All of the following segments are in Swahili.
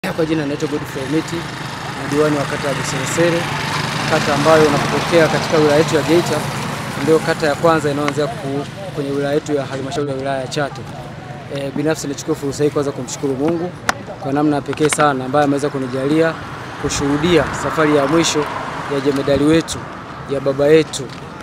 Kwa jina naitwa Godfrey Miti, ni diwani wa kata ya Buseresere, kata ambayo unapotokea katika wilaya yetu ya Geita, ndio kata ya kwanza inayoanzia kwenye wilaya yetu ya halmashauri ya wilaya ya Chato. E, binafsi nichukue fursa hii kwanza kumshukuru Mungu kwa namna pekee sana ambaye ameweza kunijalia kushuhudia safari ya mwisho ya jemedali wetu ya baba yetu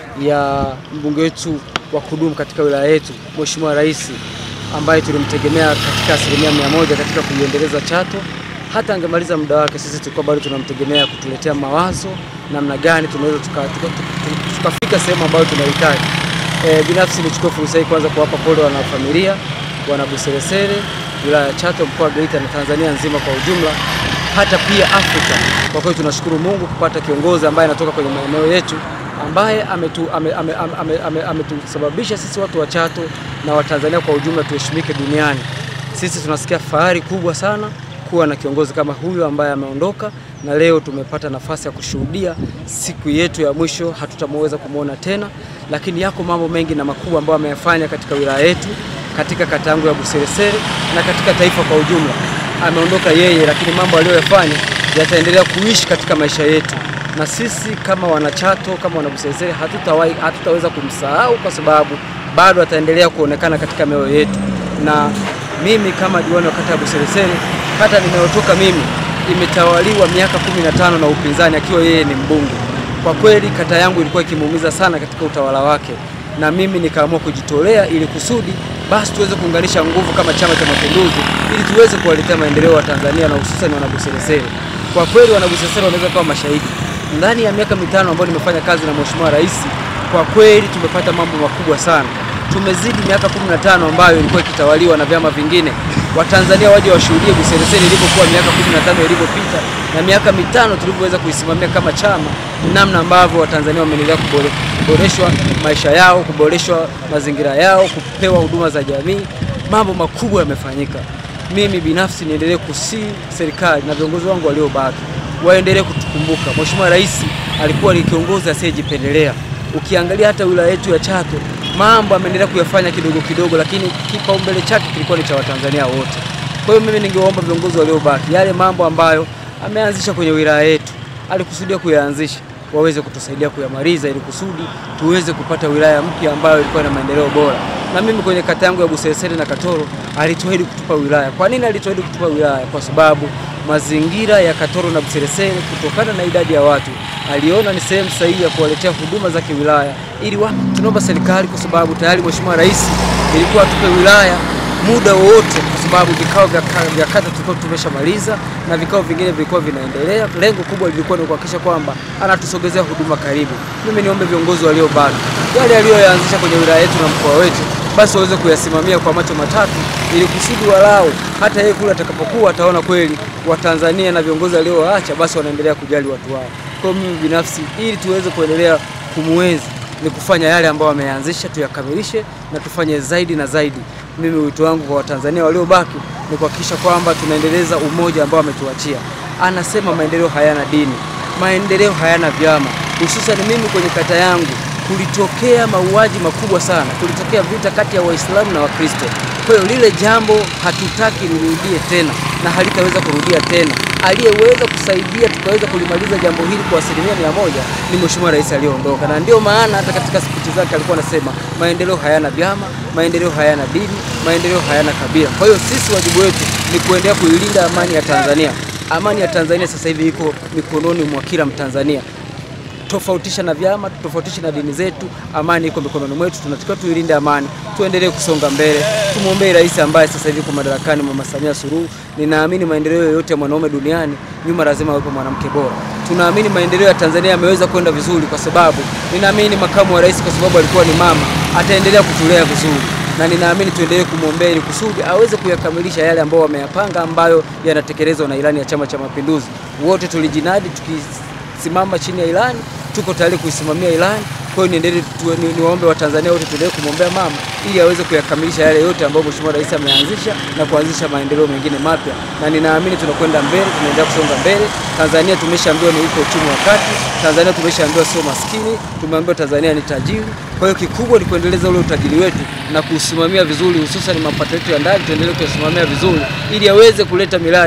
ya mbunge wetu wa kudumu katika wilaya yetu Mheshimiwa Rais ambaye tulimtegemea katika asilimia mia moja katika kuiendeleza Chato. Hata angemaliza muda wake, sisi tulikuwa bado tunamtegemea kutuletea mawazo namna gani tunaweza tukafika tuka, tuka, tuka sehemu ambayo tunahitaji. E, binafsi nichukue fursa hii kwanza kuwapa pole wanafamilia wana Buseresere, wilaya ya Chato, mkoa wa Geita na Tanzania nzima kwa ujumla, hata pia Afrika. Kwa kweli tunashukuru Mungu kupata kiongozi ambaye anatoka kwenye maeneo yetu ambaye ametusababisha ame, ame, ame, ame, ame sisi watu wa Chato na Watanzania kwa ujumla tuheshimike duniani. Sisi tunasikia fahari kubwa sana kuwa na kiongozi kama huyu ambaye ameondoka, na leo tumepata nafasi ya kushuhudia siku yetu ya mwisho. Hatutamweza kumwona tena, lakini yako mambo mengi na makubwa ambayo ameyafanya katika wilaya yetu, katika kata yangu ya Buseresere na katika taifa kwa ujumla. Ameondoka yeye, lakini mambo aliyoyafanya yataendelea kuishi katika maisha yetu na sisi kama wanachato kama wanabuseresere hatutawahi hatutaweza kumsahau kwa sababu bado ataendelea kuonekana katika mioyo yetu. Na mimi kama diwani wa kata ya Buseresere, kata ninayotoka mimi imetawaliwa miaka 15 na upinzani akiwa yeye ni mbunge. Kwa kweli kata yangu ilikuwa ikimuumiza sana katika utawala wake, na mimi nikaamua kujitolea ili kusudi basi tuweze kuunganisha nguvu kama Chama cha Mapinduzi ili tuweze kuwaletea maendeleo wa Tanzania na hususan wanabuseresere. Kwa kweli wanabuseresere wanaweza kuwa mashahidi ndani ya miaka mitano ambayo nimefanya kazi na Mheshimiwa Rais, kwa kweli tumepata mambo makubwa sana. Tumezidi miaka 15 ambayo ilikuwa ikitawaliwa na vyama vingine. Watanzania waje washuhudie Buseresere ilivyokuwa miaka 15 iliyopita na miaka mitano tulivyoweza kuisimamia kama chama, namna ambavyo Watanzania wameendelea kuboreshwa maisha yao, kuboreshwa mazingira yao, kupewa huduma za jamii. Mambo makubwa yamefanyika. Mimi binafsi niendelee kusii serikali na viongozi wangu waliobaki waendelee kutukumbuka. Mheshimiwa Rais alikuwa ni kiongozi asiyejipendelea. Ukiangalia hata wilaya yetu ya Chato, mambo ameendelea kuyafanya kidogo kidogo, lakini kipaumbele chake kilikuwa ni cha Watanzania wote. Kwa hiyo mimi ningewaomba viongozi waliobaki, yale mambo ambayo ameanzisha kwenye wilaya yetu, alikusudia kuyaanzisha, waweze kutusaidia kuyamaliza, ili kusudi tuweze kupata wilaya mpya ambayo ilikuwa na maendeleo bora. Na mimi kwenye kata yangu ya Buseresere na Katoro alituahidi kutupa wilaya. Kwa nini alituahidi kutupa wilaya? Kwa sababu mazingira ya Katoro na Buseresere kutokana na idadi ya watu aliona ni sehemu sahihi ya kuwaletea huduma za kiwilaya, ili tunaomba serikali, kwa sababu tayari Mheshimiwa Rais ilikuwa atupe wilaya muda wowote, kwa sababu vikao vya kata tulikuwa tumeshamaliza na vikao vingine vilikuwa vinaendelea. Lengo kubwa lilikuwa ni kuhakikisha kwamba anatusogezea huduma karibu. Mimi niombe viongozi waliobaki yale aliyoyaanzisha kwenye wilaya yetu na mkoa wetu basi waweze kuyasimamia kwa macho matatu, ili kusudi walau hata yeye kule atakapokuwa ataona kweli Watanzania na viongozi aliowaacha basi wanaendelea kujali watu wao. Kwa mimi binafsi, ili tuweze kuendelea kumwenzi ni kufanya yale ambayo wameanzisha, tuyakamilishe na tufanye zaidi na zaidi. Mimi wito wangu kwa Watanzania waliobaki ni kuhakikisha kwamba tunaendeleza umoja ambao ametuachia. Anasema maendeleo hayana dini, maendeleo hayana vyama. Hususan mimi kwenye kata yangu kulitokea mauaji makubwa sana, kulitokea vita kati ya Waislamu na Wakristo. Kwa hiyo lile jambo hatutaki lirudie tena na halitaweza kurudia tena. Aliyeweza kusaidia tukaweza kulimaliza jambo hili kwa asilimia mia moja ni Mheshimiwa Rais aliyeondoka, na ndio maana hata katika spichi zake alikuwa anasema maendeleo hayana vyama, maendeleo hayana dini, maendeleo hayana kabila. Kwa hiyo sisi wajibu wetu ni kuendelea kuilinda amani ya Tanzania. Amani ya Tanzania sasa hivi iko mikononi mwa kila Mtanzania tofautisha na vyama, tofautisha na dini zetu, amani iko mikononi mwetu. Tunatakiwa tuilinde amani, tuendelee kusonga mbele, tumwombee rais ambaye sasa hivi yuko madarakani, Mama Samia Suluhu. Ninaamini maendeleo yoyote ya mwanaume duniani nyuma lazima awepo mwanamke bora. Tunaamini maendeleo ya Tanzania yameweza kwenda vizuri kwa sababu ninaamini makamu wa rais, kwa sababu alikuwa ni mama, ataendelea kutulea vizuri na ninaamini tuendelee kumwombea ili kusudi aweze kuyakamilisha yale ambayo wameyapanga, ambayo yanatekelezwa na ilani ya Chama cha Mapinduzi. Wote tulijinadi tukisimama chini ya ilani tuko tayari kuisimamia ilani. Kwa hiyo niendelee ni, niwaombe Watanzania wote tuendelee kumwombea mama ili aweze kuyakamilisha yale yote ambayo Mheshimiwa Rais ameanzisha na kuanzisha maendeleo mengine mapya, na ninaamini tunakwenda mbele, tunaendelea kusonga mbele. Tanzania tumeshaambiwa ni uko uchumi wa kati, Tanzania tumeshaambiwa sio maskini, tumeambiwa Tanzania ni tajiri. Kwa hiyo kikubwa ni kuendeleza ule utajiri wetu na kuusimamia vizuri, hususan mapato yetu ya ndani tuendelee kuyasimamia vizuri ili aweze kuleta miradi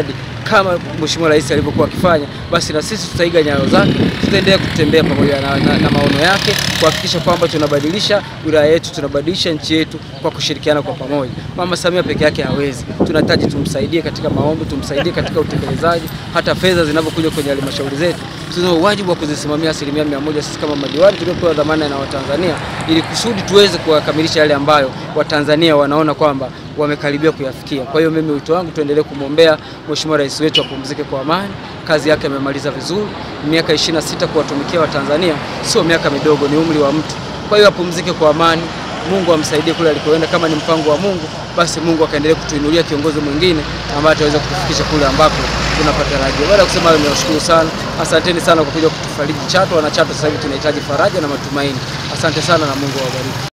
kama Mheshimiwa Rais alivyokuwa akifanya, basi na sisi tutaiga nyayo zake, tutaendelea kutembea pamoja na, na, na maono yake kuhakikisha kwamba tunabadilisha wilaya yetu, tunabadilisha nchi yetu kwa kushirikiana kwa pamoja. Mama Samia peke yake hawezi, tunahitaji tumsaidie katika maombi, tumsaidie katika utekelezaji, hata fedha zinapokuja kwenye halmashauri zetu tuna wajibu wa kuzisimamia asilimia mia moja sisi kama madiwani tuliopewa dhamana na Watanzania, ili kusudi tuweze kuwakamilisha yale ambayo Watanzania wanaona kwamba wamekaribia kuyafikia. Kwa hiyo mimi wito wangu tuendelee kumwombea Mheshimiwa Rais wetu apumzike kwa amani. Kazi yake amemaliza vizuri. Miaka 26 kuwatumikia Watanzania sio miaka midogo, ni umri wa mtu. Kwa hiyo apumzike kwa amani. Mungu amsaidie kule alikoenda. Kama ni mpango wa Mungu, basi Mungu akaendelee kutuinulia kiongozi mwingine ambaye ataweza kutufikisha kule ambako tunapatarajia. Baada ya kusema hayo, niwashukuru sana, asanteni sana kwa kuja kutufariji Chato. Wana Chato sasa hivi tunahitaji faraja na matumaini. Asante sana na Mungu awabariki.